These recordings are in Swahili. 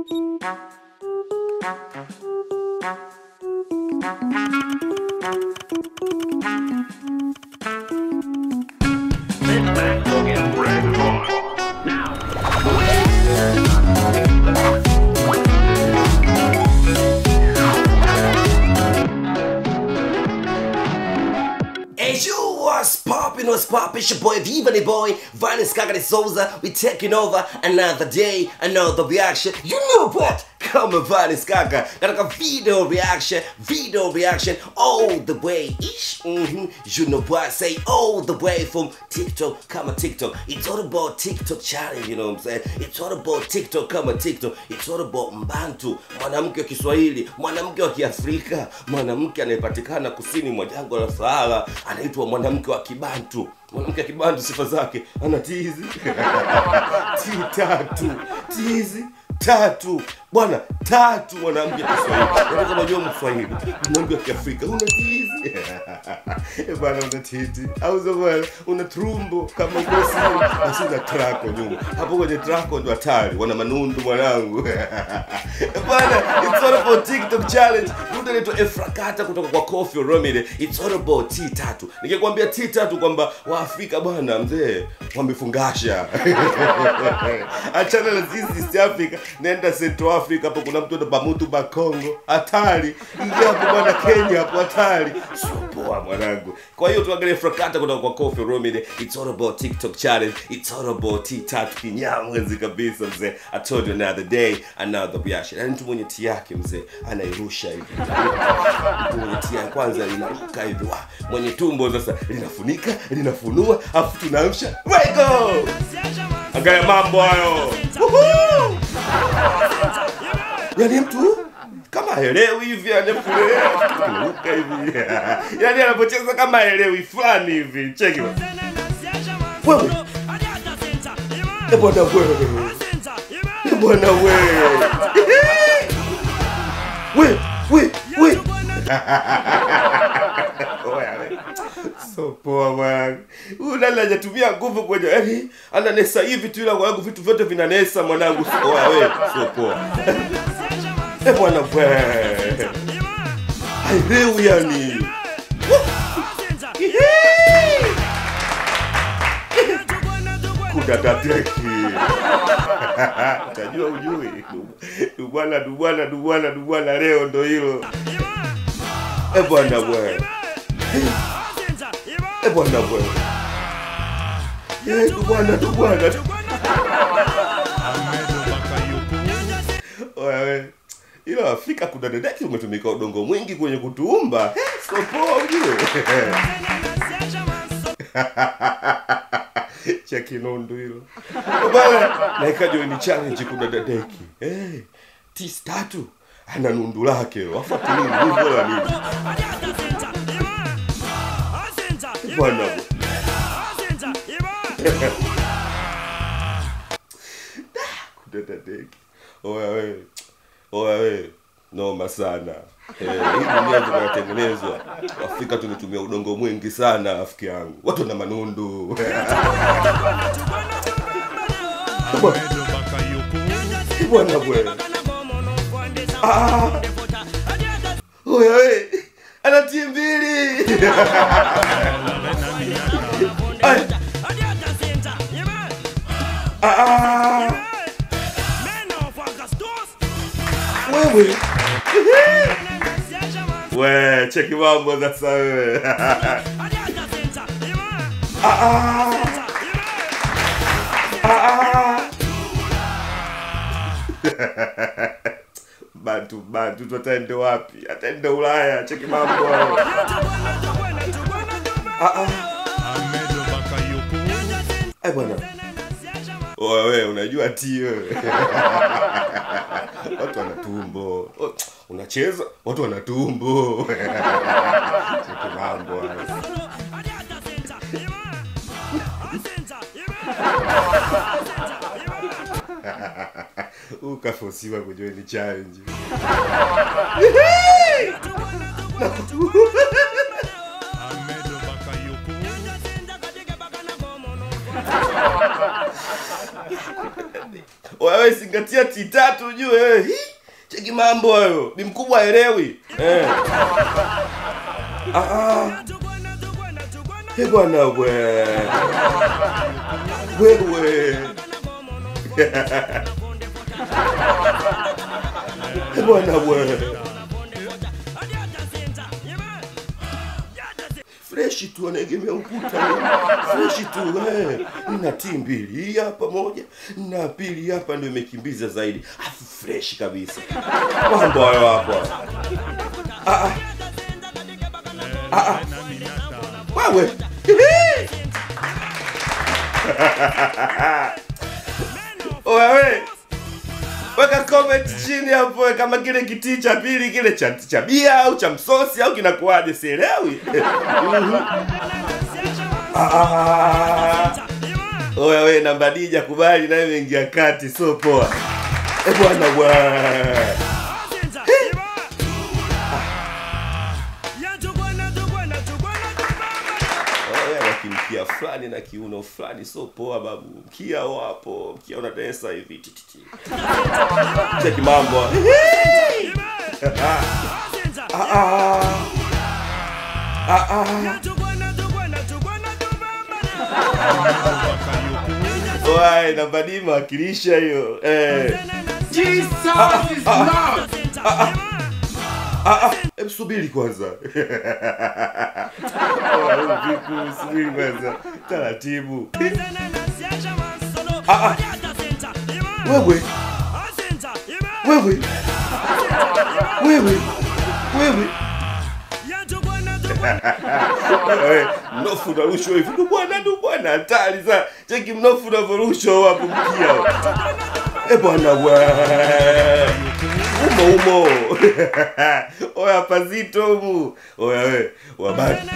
Hey, you what's poppin', what's poppin'? It's your boy Viva the boy, Vinus Kagari Souza. We taking over another day, another reaction. You know what? Kama Vinus Kaka katika video reaction, video reaction all the way ish. Mm-hmm. You know what I say? All the way from TikTok, kama TikTok. It's all about TikTok challenge, you know what I'm saying? It's all about TikTok kama TikTok. It's all about Mbantu, mwanamke wa Kiswahili, mwanamke wa Kiafrika, mwanamke anayepatikana kusini mwa jangwa la Sahara, anaitwa mwanamke wa Kibantu. Mwanamke wa Kibantu sifa zake ana tizi ti tatu tizi tatu bwana tatu mwanamke wa Kiswahili Yaani kama unajua Mswahili mwanamke wa Kiafrika una tizi Eh, bwana una titi au sio bwana una trumbo kama ukosi basi una trako nyuma hapo kwenye trako ndo hatari wana manundu mwanangu Eh, bwana it's all about TikTok challenge mtu anaitwa Efrakata kutoka kwa Koffi Olomide it's all about T tatu nikikwambia T tatu kwamba Waafrika bwana mzee wamefungasha achana na sisi East Africa nenda Central Africa hapo kuna mtu anaitwa Bamutu Bakongo hatari ingia hapo bwana Kenya hapo hatari sio poa mwanangu kwa hiyo tuangalie Frakata kutoka kwa Koffi Olomide it's all about TikTok challenge it's all about T tatu kinyamwezi kabisa mzee I told you another day another reaction yani mtu mwenye T yake mzee anairusha hivi mtu mwenye T ya kwanza linaruka hivi wa mwenye tumbo sasa linafunika linafunua afu tunaamsha wego angalia mambo hayo Woohoo! yani mtu kama haelewi hivi anafulewa kinaruka hivi yani anapocheza kama haelewi fulani hivi cheki bwana. wewe Eh, bwana wewe Eh, bwana wewe we we we Oya, we. so poa mwanangu huyu nani hajatumia nguvu kwenye yani ananesa hivi tu ila mwanangu vitu vyote vinanesa mwanangu So- oya we so poa Eh, bwana we haelewi yani kudatateki utajua ujui dubwana dubwana dubwana dubwana leo ndo hilo Eh, bwana we Eh, bwana we Eh, dubwana dubwana Oya we ila Afrika kuna dedeki umetumika udongo mwingi kwenye kutuumba Eh, sio poa ujue cha kinundu hilo bana naikaja ni challenge kuna dadeki eh tis tatu ana nundu lake wafuati nini hivyo la nini bwana kuna dadeki oya we oya we noma sana Eh, hii dunia tunatengenezwa afrika tumetumia udongo mwingi sana rafiki yangu watu wana manundu bwana bwe Ah. oya we ana timu mbili Ai. Ah, ah. wewe we cheki mambo sasa wewe Ah, ah. Ah, ah. bantu bantu tu ataende wapi ataende ulaya cheki mambo hayo Ah, ah. Ai bwana Oya we unajua ti wewe watu wana tumbo O, unacheza watu wana tumbo cheki mambo hayo ukafosiwa kujua ni challenge wewe zingatia ti tatu ujue wewe Hi! cheki mambo hayo ni mkubwa haelewi eh. ah, ah. He bwana we wewe He bwana we freshi tu anaegemea ukuta freshi tu eh. nina tii mbili hii hapa moja na pili hapa ndio imekimbiza zaidi afu freshi kabisa mambo hayo hapa ah, ah. Ah, ah. wewe wewe weka comment chini hapo kama kile kitii cha pili kile cha, cha bia au cha msosi au kinakuwaje sielewi Mhm. Ah, ah. oya we namba dija kubali naye imeingia kati so poa e bwana bwa oya nakimkia fulani na kiuno fulani so poa babu mkia wapo mkia unatesa hivi tititi cheki mambo ah, ah. Ah, ah. Oai, namba D imewakilisha hiyo eh. Jesus is Lord. Ah, ah, hebu subiri kwanza Oh, vipi, subiri kwanza taratibu wewe wewe wewe wewe Eh, mnofu unarushwa hivi ndo bwana ndo bwana hatari sana cheki mnofu unavyorushwa hapo mkia e bwana we umo umo oya pazito humu oya we wabaki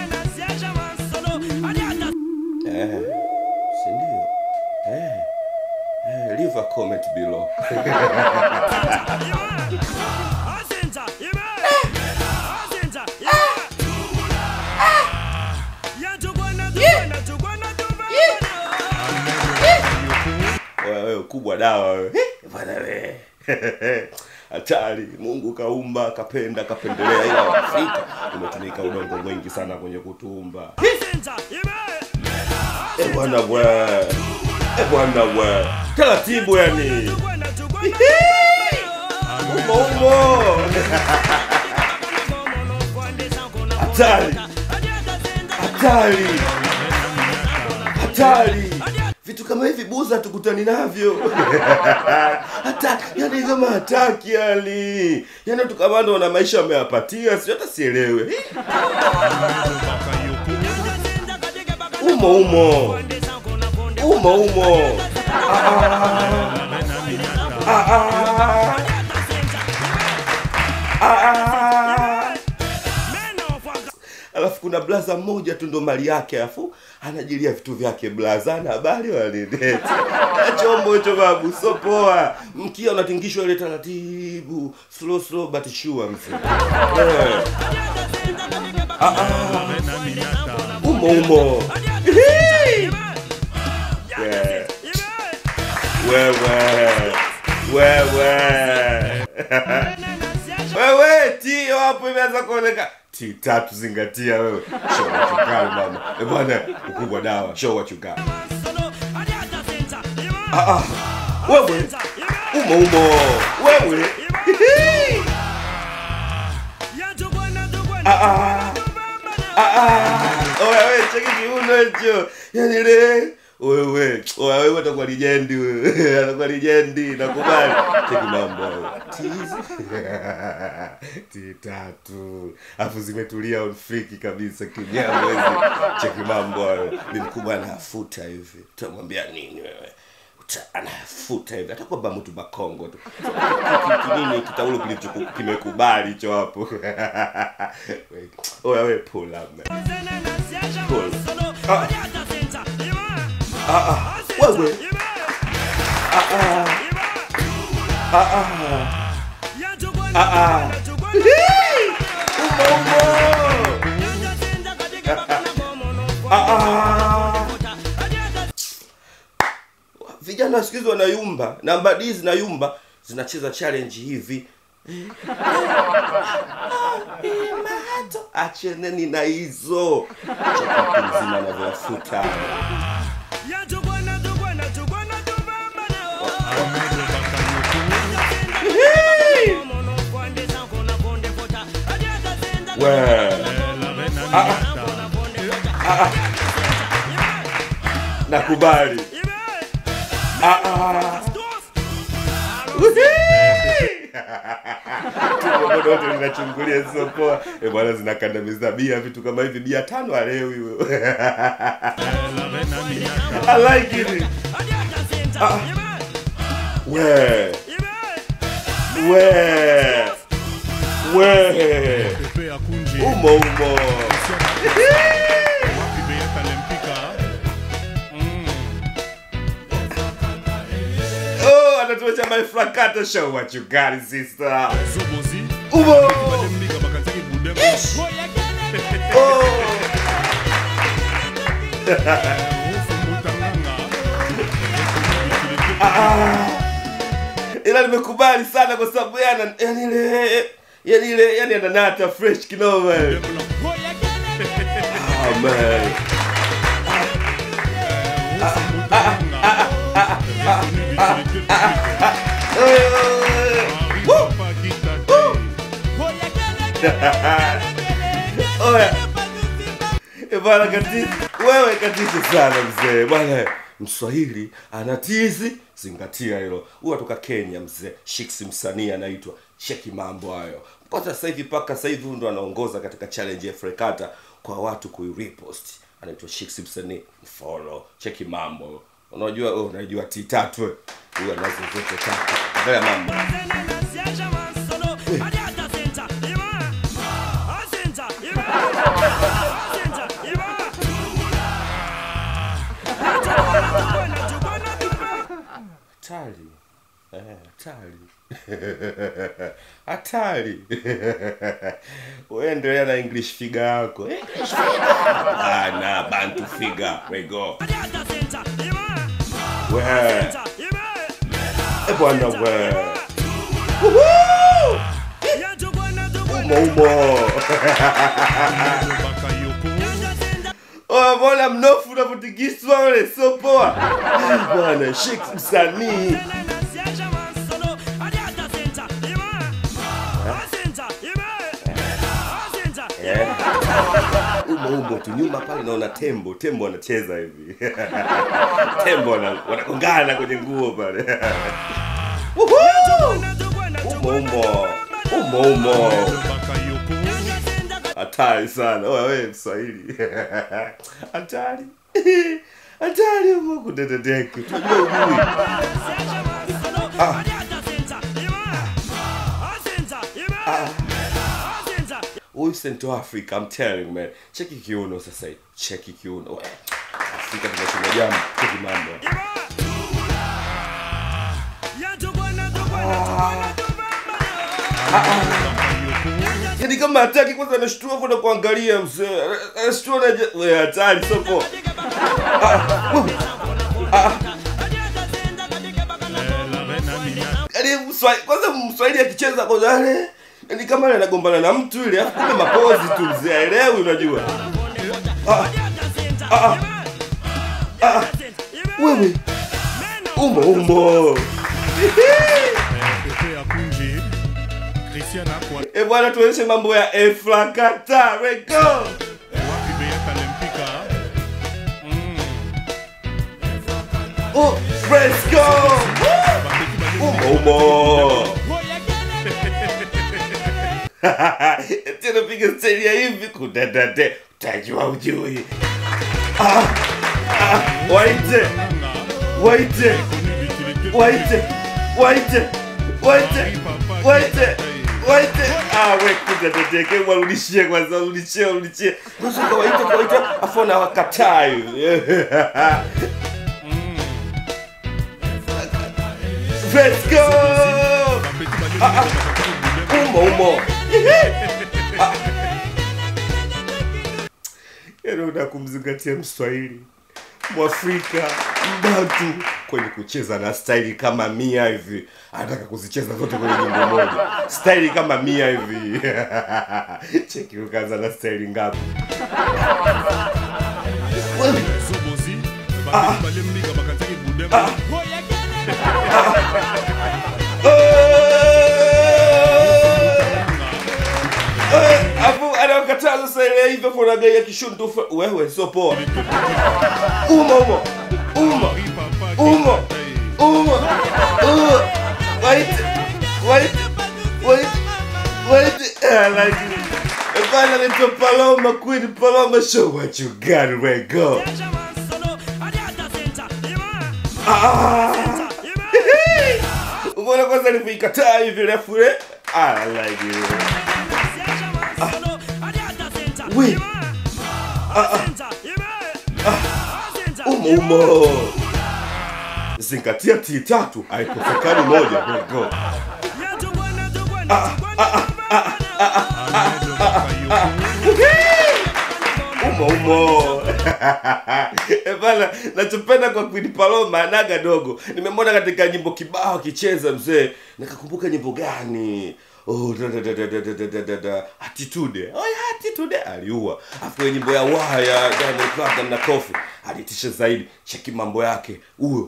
eh, sindio eh, eh, leave a comment below oya wewe ukubwa dawa wewe Eh, bwana we hatari mungu kaumba kapenda kapendelea ila afrika umetumika udongo mwingi sana kwenye kutumba e bwana bwe e bwana bwe taratibu yani umo umo hatari hatari hatari vitu kama hivi buza tukutani navyo hata yani kama hataki yani yani tukamando na maisha ameyapatia sio hata sielewe umo umo umo umo Ah, ah. Ah, ah. alafu kuna blaza mmoja tu ndo mali yake alafu anajilia vitu vyake blaza ana habari walideti chombo hicho babu so poa mkia unatingishwa ile taratibu slow slow but sure mzee Eh. Ah, ah. umo umo Hihi. Yeah. wewe wewe wewe tio hapo imeanza kuoneka ti tatu zingatia wewe show what you got mama eh bwana ukubwa dawa show what you got ah ah wewe umo umo wewe Hihi. ah ah ah ah oya wewe cheki kiuno hicho yani le wewe oya wewe utakuwa lijendi wewe atakuwa lijendi nakubali cheki mambo hayo. Tizi. ti tatu afu zimetulia on freak kabisa kinyama hizi cheki mambo hayo ni mkubwa anafuta hivi utamwambia nini wewe Uta- anafuta hivi hata kwamba mtu bakongo tu Ki- ki- kinini kitaulo kilicho kimekubali hicho hapo oya we pull up man ah ah wewe ah ah ah ah ah ah Hihi! umo umo ah ah vijana wa siku hizi wanayumba namba d zinayumba zinacheza challenge hivi mato acheneni na hizo chakati mzima anavyoyafuta nakubali Ah, ah. Tumbo lote linachungulia sio poa. Eh bwana zinakandamiza bia vitu kama hivi bia tano alewi wewe. I like it. We. We. We. Pepe ya kunji Umo umo. wapi beyaka lempika Mm. Oh, anatuacha my flakata show what you got sister. zobozi Umo. balembika bakataki budemo Oh. ofumutanganga ila nimekubali sana kwa sababu yana yani ile yani ile yani ananata fresh kinoma ah man oya Eh, bwana katisi wewe katisi sana mzee bwana mswahili anatizi zingatia hilo huwa toka kenya mzee shiks msanii anaitwa cheki mambo hayo mpaka sasa hivi mpaka sasa hivi huyu ndo anaongoza katika challenge ya frekata kwa watu kuirepost anaitwa shiks msanii follow cheki mambo unajua oh, unajua t tatu eh. huyu anazo zote tatu angalia mambo hatari Eh, hatari hatari uendelea na english figa yako english figa ana bantu figa we go we e bwana we Woohoo! umo umo bakayoko Oh, mbona mnofu unavyotikiswa ule sio poa Ah, bwana shik msanii Eh. umo umo tu nyuma pale naona tembo tembo anacheza hivi tembo wana- wanagongana kwenye nguo pale Woohoo! umo umo umo umo bakayoko hatari sana oya wewe mswahili hatari hatari umo kudededeki tunajua ujui huyu Central Africa I'm telling you man cheki kiuno sasa hivi cheki kiuno We, Afrika tunasema jambo cheki mambo yani kama hataki kwanza anashtua hapo na kuangalia mzee anashtua na je- we hatari sio poa yani mswahili kwanza mswahili akicheza kwanza yale yani kama yale anagombana na mtu ile afu kumbe mapozi tu mzee aelewi unajua wewe umo umo pepe ya kunji christian akwa e bwana tuonyeshe mambo ya efrakata rego wapi beyaka lempika Mm. oh, let's go umo umo tena piga steli ya hivi kudadade utajua ujui ah, ah, waite waite waite waite waite waite waite ah we kudadadeke warudishie kwanza warudishie warudishie kwanza kawaite kawaite afu na wakatai let's go umo umo yaani una kumzingatia mswahili mwafrika mbantu kwenye kucheza na staili kama mia hivi anataka kuzicheza zote kwenye nyimbo moja staili kama mia hivi cheki ukaanza na staili ngapi Wewe, zobozi bapeti balembi bakanzaki budema Eh, afu anakataza sasa ile hivyo kuna gari ya kishuntu fa- wewe sio poa umo umo umo umo umo umo wait wait wait wait I like it Bana naitwa Paloma Queen Paloma show what you got right go Umeona kwanza nilivyoikataa hivi refu ile I like it We. umo umo zingatia ti tatu haikosekani moja Right, go umo umo Eh, bana nachopenda kwa Queen Paloma anaga dogo nimemwona katika nyimbo kibao akicheza mzee nikakumbuka nyimbo gani Oh, da, da, da, da, da, da, da, da, da. attitude oh, ya, attitude aliua afu kwenye nyimbo ya waya Diamond Platnumz na Kofi alitisha zaidi cheki mambo yake huyo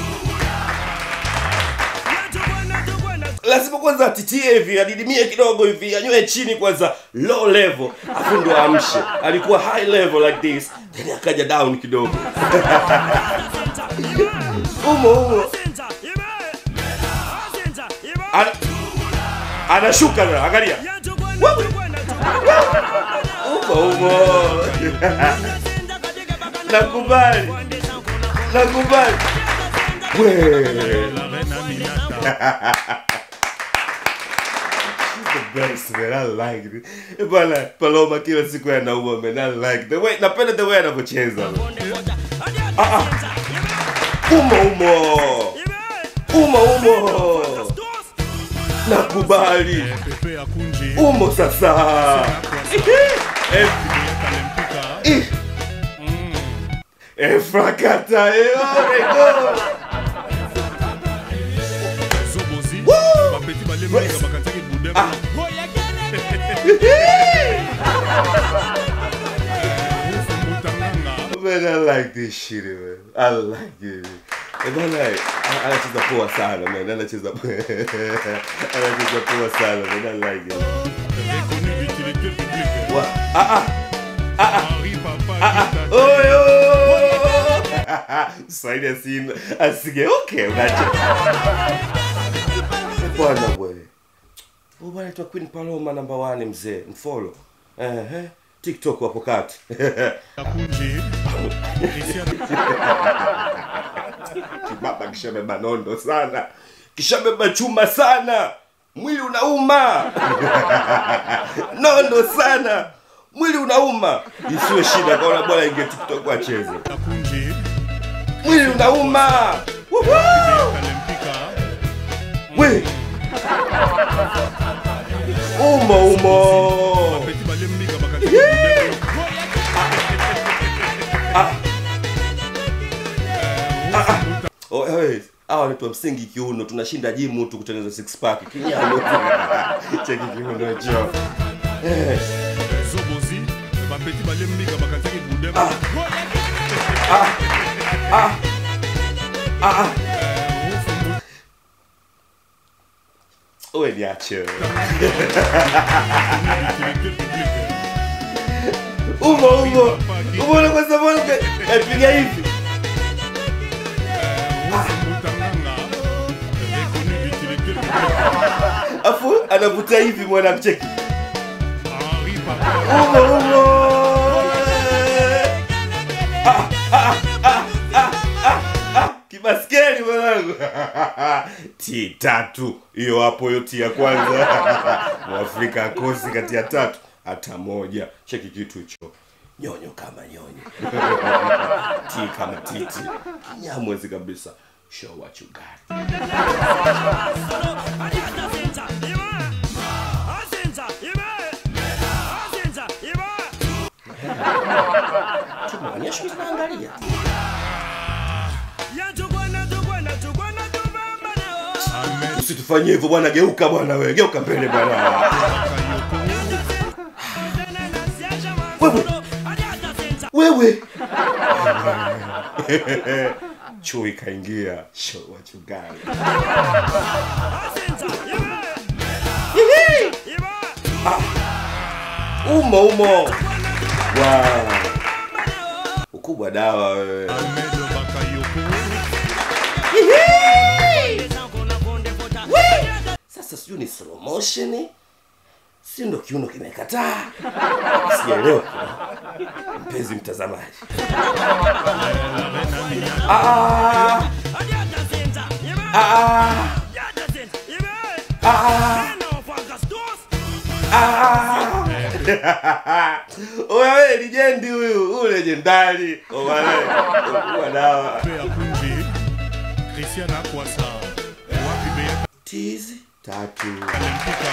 lazima kwanza atitie hivi adidimie kidogo hivi anywe chini kwanza low level afu ndo amshe alikuwa high level like this then akaja down kidogo umo umo Ana, anashuka na angalia umo umo nakubali nakubali we la reine aminata the best man. I like it. Eh, Bwana Paloma kila siku anaua man. I like the way napenda the way anavyocheza. Umo umo. Umo umo. Nakubali. pepe ya kunji Umo sasa. Eh, kalempika eh. Eh, frakata eh, oh my God. zobozi Woo! bapeti balembi bakanzaki budema ufumbutanganga Man, I like this shit, man. I like it. Eh, Bwana, a- anacheza poa sana man. Anacheza anacheza poa sana man. I like it. reconnu d'utilité publique Wa- Ah ah. Henri Papa Kita Oyo! Swahili asina asigeuke unacho. Bwana bwe. Huyu bwana anaitwa Queen Paloma number 1 mzee. Mfollow. Eh eh. TikTok hapo kati. ya kunji Christian Kibaba kishabeba nondo sana. Kishabeba chuma sana. Mwili unauma. nondo sana. Mwili unauma. Isiwe shida kaona bwana inge TikTok acheze. ya kunji Mwili unauma. Woohoo! kalempika We. Umo umo. bapeti balembi bakanzaki budema Oh, hey, hawa wanaitwa msingi kiuno, tunashinda jimu tu kutengeneza six pack. Kinyano. Cheki kiuno cho. Eh, zobozi bapeti balembi bakanzaki budema Wewe niache. wewe. d'utilité publique Umo umo. Umo na kwa sababu kapiga hivi. ufumbutanganga reconnu d'utilité publique Afu anavuta hivi mwana mcheki. Henri Papa Umo umo. Ah, ah, ah, ah, ah, ah. Kibaskeli mwanangu. Ti tatu. Hiyo hapo hiyo ti ya kwanza. Mwafrika akosi kati ya tatu hata moja. Cheki kitu hicho. Nyonyo kama nyonyo. ti kama titi. Kinyamwezi kabisa. Show what you got. Tumeonyesha tunaangalia. usitufanyie hivyo bwana geuka bwana wewe geuka mbele bwana wewe chui kaingia show wachungaji umo umo wow. ukubwa dawa wewe Ahmed Bakayoko sasa sijui ni slow motion si ndo kiuno kimekataa sijaelewa mpenzi mtazamaji Ah, ah, ah, ah. Oya we lijendi huyu huyu legendari okuwa dawa pe akunje Christian Akwasa wapi beyaka tizi tatu Olympica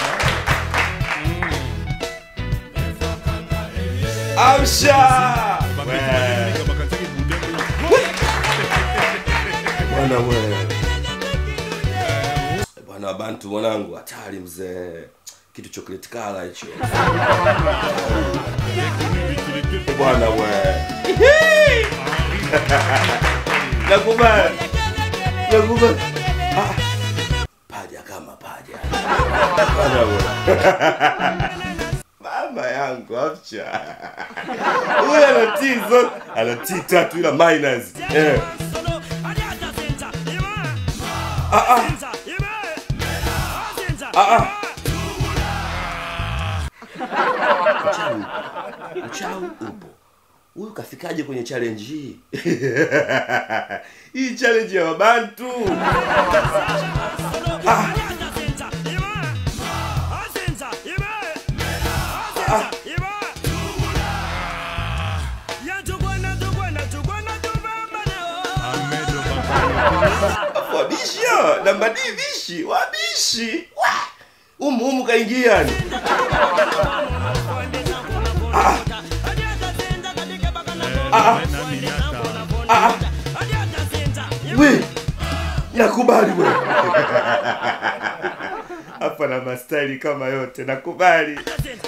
amsha babeti balemika bakanzaki budeko bwana mwe bwana wa bantu mwanangu hatari mzee kitu chocolate kala hicho bwana we nakubali nakubali Ah, paja kama paja bwana we mama yangu afcha huyu anatii zote anatii tatu ila minus eh. uchawi uchawi upo huyu kafikaje kwenye challenge hii hii challenge ya wabantu Ahmed Bakayoko wabisha namba D bishi wabishi Wa! umu umu kaingia ni Mena Minyata we nakubali we hapa na mastaili kama yote nakubali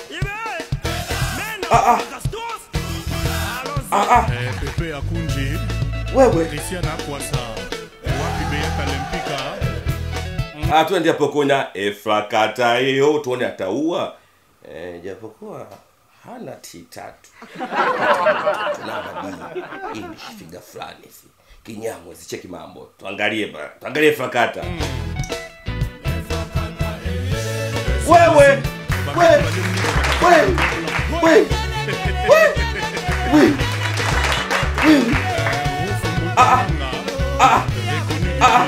Eh, Pepe Akunje wewe Christian Akwasa wapi beyaka Olympica Ah, twende hapo kuna efrakata hiyo tuone ataua eh, japokuwa hana t tatu tunabadii english figa fulani hivi kinyamwe zicheki mambo tuangalie ba tuangalie efrakata wewe wewe wewe wewe wewe wewe wewe ah ah ah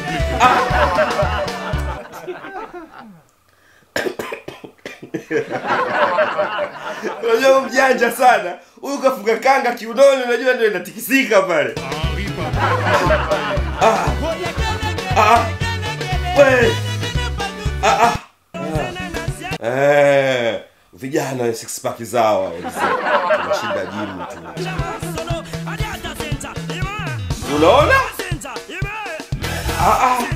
unajua huyu mjanja sana huyu kafunga kanga kiunoni unajua ndio inatikisika pale we ah, ah. Eh, vijana wenye six pack zao wazee. tunashinda jimu tu unaona Ah, ah.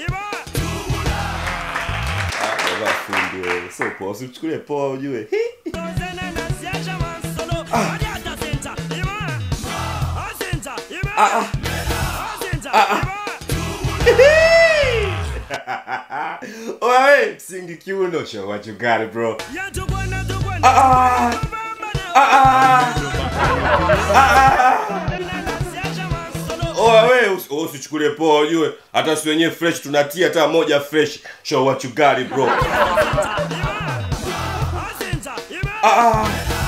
Ah, baba fundi wewe. sio poa usichukulie poa ujue Hi. Oye, msingi kiuno show what you got bro ah, ah, Oya we usi- usichukulie poa ujue hata si wenyewe fresh tunatia hata moja fresh show what you got bro ah,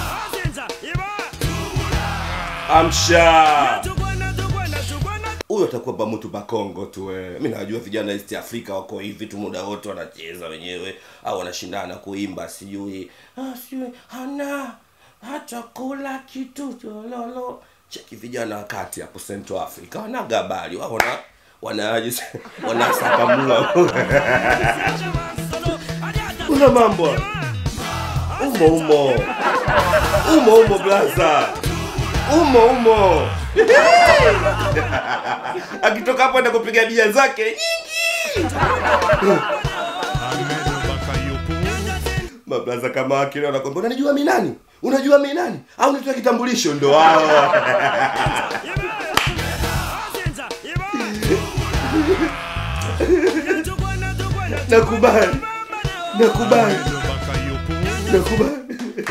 amsha huyo atakuwa bamutu bakongo tu we. mi najua vijana east africa wako hivi tu muda wote wanacheza wenyewe au wanashindana kuimba sijui ah, sijui hana hata kula kitu lolo cheki vijana wakati hapo central africa wanaga habari wao wana wanaje wanasakamua una mambo umo umo umo umo blaza umo umo akitoka hapo enda kupiga bia zake nyingi mablaza kama wakile wanakwambia unanijua mi nani unajua mi nani au nitoa kitambulisho ndo wao nakubali nakubali nakubali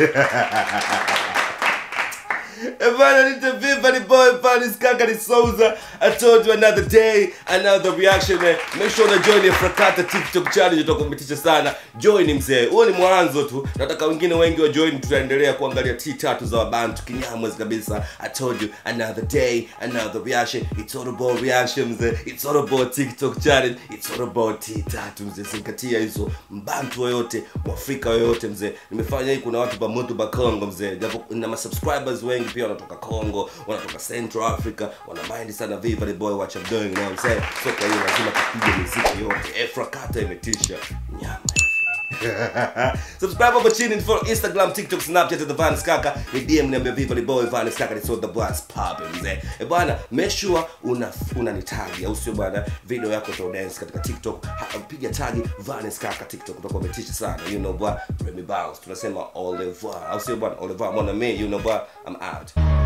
Bana nite viva ni boy Panis Kaka ni Souza I told you another day another reaction man. Make sure una join ya Frakata TikTok challenge utakumitisha sana Join mzee huo ni mwanzo tu nataka wengine wengi wa join tutaendelea kuangalia T tatu za wabantu kinyamwezi kabisa I told you another day another reaction It's all about reaction mzee It's all about TikTok challenge It's all about T tatu mzee zingatia hizo mbantu yoyote mwafrika yoyote mzee nimefanya hii kuna watu pamoto ba Congo mzee japo na ma subscribers wengi pia wanatoka Congo wanatoka Central Africa wana mind sana Viva the boy what I'm doing you know what I'm saying so kwa hiyo lazima tupige muziki yote Efrakata imetisha nyama subscribe hapo chini for instagram tiktok snapchat the vanis kaka ni dm niambia viva the boy vanis kaka ni so the boss popping mzee eh bwana make sure una una ni tag au sio bwana video yako to dance katika tiktok Ha- piga tag vanis kaka tiktok utakuwa umetisha sana you know bwana Remy Bounce tunasema au revoir au sio bwana au revoir mon ami you know bwana i'm out